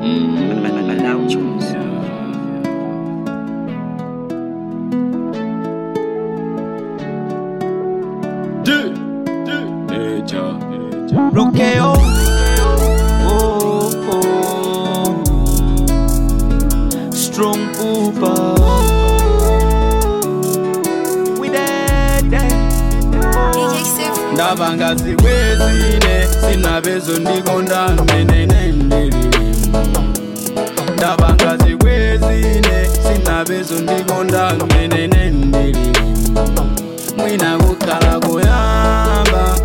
Malawi tunes. bloqueo. Oh, oh. Strong Uber. We dead, ndava ngazi kwezine sinavezo ndikonda menenendiri ndava ngazi kwezine sinavezo ndikonda menenendiri mwina kukhala kuyamba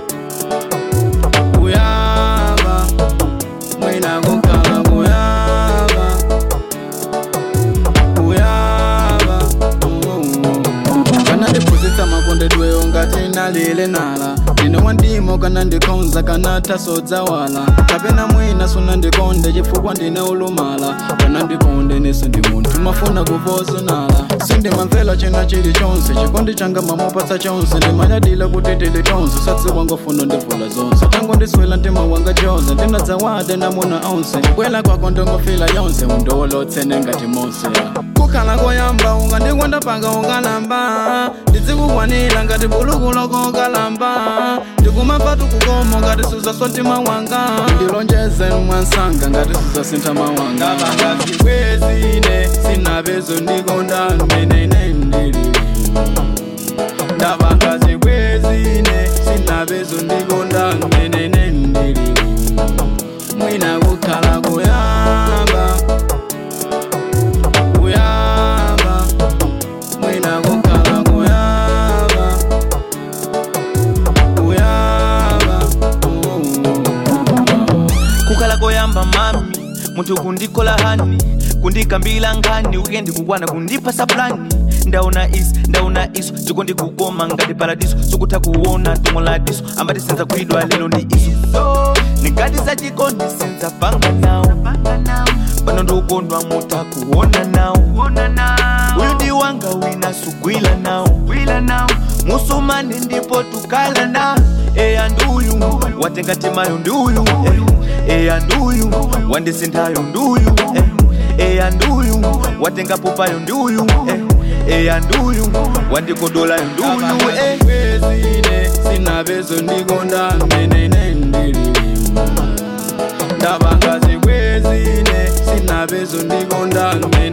kuyamba mwina kukhala kuyamba kuyamba kana ndiphunzitsa makondedweyo ngati nalile nala ndine wandimo kana ndikhonza kana tasodza wala kapena mwina suna ndikonde chifukwa ndine ulumala kana ndikonde nese ndi munthu mafuna kuvozinala sindimamvera china chilichonse chikondi changa mamupatsa chonse ndimanyadila kuti tili tonse sadziwa ngofuna ndivula zonse tango ndiswela mtima wanga chose ndinadzawade namuna onse bwela kwako ndongofila yonse undowolotsene ngati mose kukhala koyamba ungandikwenda panga ungalamba ndizikukwanira ngati bulukuloko ukalamba ndikumapatu kukomo ngati suzaswa mtima wanga ndilonjeze mwansanga ngati suzasintha mawanga ngati kwezine sinavezo ndikonda menenendiri ndava ngazi kwezine sinavezo ndikonda menenendiri mwina kukhala kuyamba kuyamba mwina kukhala kuyamba kuyamba kukhala koyamba mami munthu kundikola hani kundikambila nkhani wikendi kukwana kundipasa plani ndaona isi ndaona iso chiko ndikukoma ngati paradiso sukutha kuona tumo la diso ambati senza kuidwa lero ndi iso nikati za chikondi senza panga nawo pano ndikukondwa muta kuona nawo uyu ndi wanga wina sugwila nawo musumani ndipo tukala na eya nduyu watenga timayo nduyu eh. eya nduyu wandisinthayo nduyu eh. eya nduyu watenga pupayo nduyu eh. eya nduyu wandikodolayo nduyu eh. kwezine sinavezo ndikonda menenendiri ndava ngazi kwezine sinavezo ndikonda